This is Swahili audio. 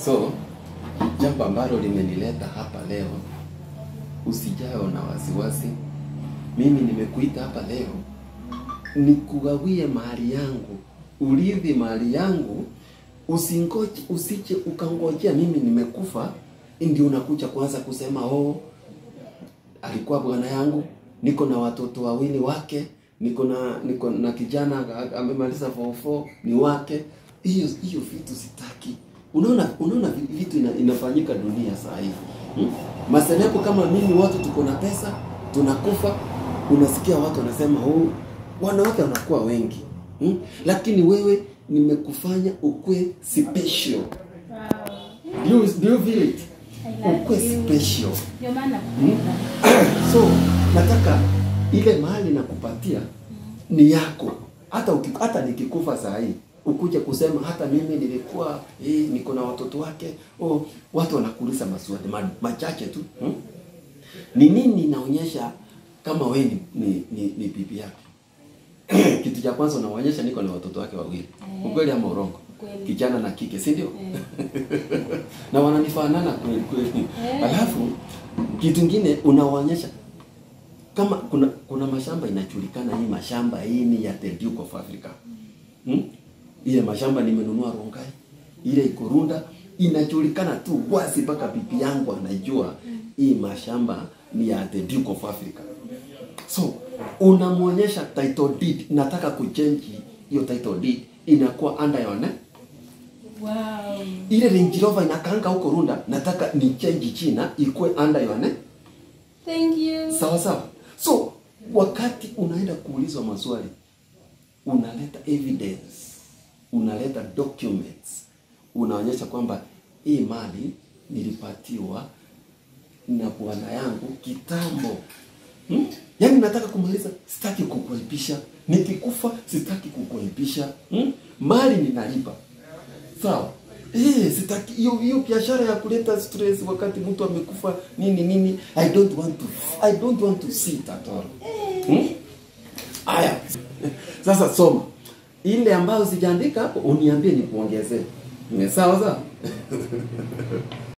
So jambo ambalo limenileta hapa leo, usijao na wasiwasi. Mimi nimekuita hapa leo nikugawie mali yangu, urithi mali yangu. Usingoje, usije ukangojea mimi nimekufa ndio unakuja kuanza kusema oh, alikuwa bwana yangu, niko na watoto wawili wake, niko na niko na kijana amemaliza form 4 ni wake. Hiyo hiyo vitu sitaki. Unaona unaona vitu ina, inafanyika dunia saa hii hmm? Maselebu kama mimi, watu tuko na pesa, tunakufa, unasikia watu wanasema oh, wanawake wanakuwa wengi hmm? Lakini wewe nimekufanya ukwe special. Wow. Do you, do you feel it? I love Ukwe you. special. Ndio maana Hmm? so nataka ile mahali nakupatia ni yako hata uki, hata nikikufa saa hii ukuje kusema hata mimi nilikuwa eh, niko na watoto wake oh, watu wanakuuliza maswali ma, machache tu hmm? ni nini inaonyesha kama we ni, ni, ni, ni bibi yake kitu cha kwanza unaonyesha niko na watoto wake wawili Eh. ukweli ama urongo Ukweli. kijana na kike si ndio Eh. na wananifanana kweli kweli Eh. alafu kitu kingine unawaonyesha kama kuna kuna mashamba inajulikana hii mashamba hii ni ya the Duke of Africa hmm? ile mashamba nimenunua Rongai ile iko Runda inajulikana tu wazi mpaka bibi yangu anajua hii mashamba ni ya the Duke of Africa so unamwonyesha title deed nataka kuchange hiyo title deed inakuwa under your name Wow. ile Range Rover inakaanga huko Runda, nataka ni change China ikuwe under your name. Thank you. Sawa sawa. So wakati unaenda kuulizwa maswali, unaleta evidence, unaleta documents, unaonyesha kwamba hii mali nilipatiwa na bwana yangu kitambo. Hmm? Yaani nataka kumaliza, sitaki kukuaibisha. Nikikufa sitaki kukuaibisha. Hmm? Mali ninalipa. Sawa. Eh, sitaki hiyo hiyo biashara ya kuleta stress wakati mtu amekufa nini nini. I don't want to I don't want to see it at all. Hmm? Aya. Sasa soma. Ile ambayo sijaandika hapo uniambie nikuongezee. Ni sawa sawa?